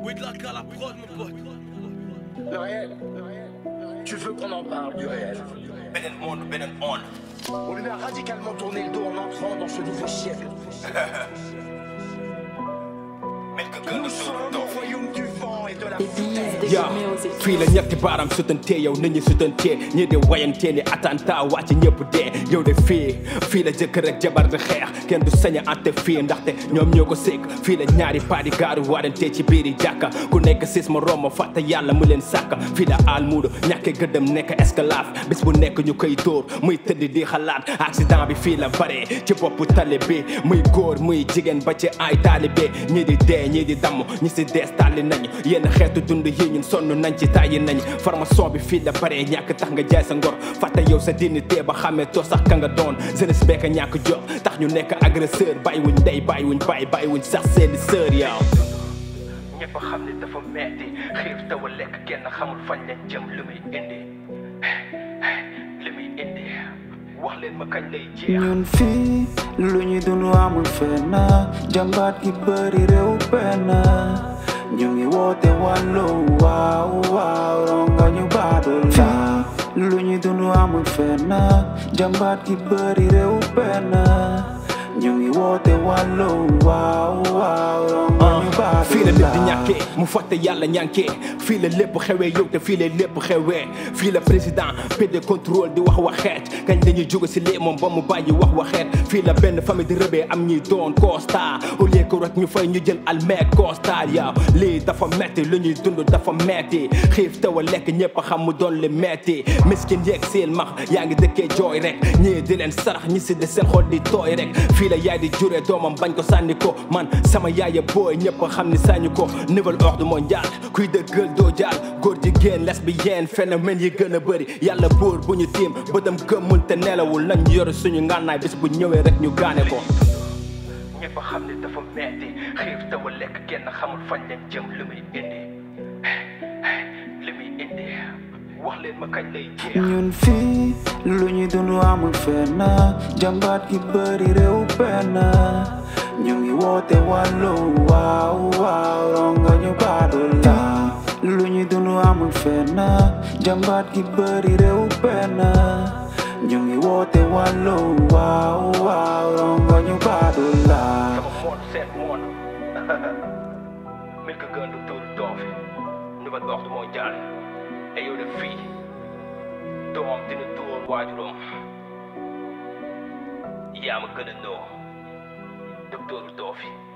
Oui, de la cale à prod, mon pote. Le réel. Tu veux qu'on en parle du réel beneen monde beneen monde On lui a radicalement tourné le dos en entrant dans ce nouveau siècle. mel ka gën a Nous sommes au royaume du vent et de la foutaise. yaa fii la ñetti baaram sutantee yow nit ñi sutantee ñii di wayantee ni attentat wàcc ñëpp dee yow de fii fii la jëkkër ak jabar di xeex kenn du sañ a ante fii ndaxte ñoom ñoo ko sékk fii la ñaari paa di gaaru waarantee ci biiri jàkka ku nekk sis ma romb fàtte yàlla mu leen sàkka fii la almuudu ñàkke gëddëm nekk esclave bis bu nekk ñu koy dóor muy tëdd di xalaat accident bi fii la bare ci boppu tali bi muy góor muy jigéen ba ci ay taalibe ñii di dee ñii di damm ñi si dees tàlli nañu yenn xeetu dund yi ñun sonn nañ ci tàyyi nañ formation bi fii la bare ñàkk tax nga jaay sa ngor fàtte yow sa dignité ba xamee too sax ka nga doon jeunesse bekk ñàkk jot tax ñu nekk agresseur bàyyiwuñ ndey bàyyiwuñ bàyyi bàyyiwuñ sax seeni sœur yow ñëpp xam ne dafa metti xiif taw a lekk kenn xamul fañ leen jëm lu muy indi li muy indi wax leen ma kañ lay jeex ñun fii lu ñu dund amul fenn jàmbaat gi bëri réew benn ñu ngi woote wàllu waaw waaw ronga ñu baadul la lu ñu dund amul fenn jàmbaat gi bëri réew benn ñu ngi woote wàllu waaw waaw ronga ñu baadul fii la lépp di ñàkkee mu fàtte yàlla ñànkee fii la lépp xewee yow te fii la lépp xewee fii la président pd contrôle di wax waxeet kañ dañuy jóge si lee moom ba mu bàyyi wax waxeet fii la benn famille di rëbee am ñuy doon constat au lieu que rek ñu fay ñu jël almeek constat yow lii dafa metti lu ñuy dund dafa metti xiif taw a lekk ñëpp a xam mu doon li metti miskin yeeg seen max yaa ngi dëkkee jooy rek ñii di leen sarax ñi si de seen xol di tooy rek fii la yaay di juree doomam bañ ko sànni ko man sama yaaya booy ñëpp a xam ni sañu ko nouvel ordre mondial kuy dëggal doo jaal góor jigéen lesbienne phénomène yi gën a bëri yàlla buur bu ñu tiim bëtam gëmmul te nelawul nañ yor suñu ngànnaay bis bu ñëwee rek ñu gaane ko ñëpp a xam ne dafa metti xiif taw a lekk kenn xamul fañ leen jëm lu muy indi li muy indi wax leen ma kañ lay jeex ñun fii lu ñu dund amul fenn jàmbaat gi bëri réew benn ñu ngi woote wàllu waaw waaw ronga ñu baadul la lu ñu dund amul fenn jàmbaat gi bëri réew benn ñu ngi woote wàllu waaw waaw ronga ñu baadul la sama moon seen moon mil ka gën du tuur doofi nouvel ordre mondial et yow de fii doom dina dóor waajuram yaa ma gën a noo docteur doofi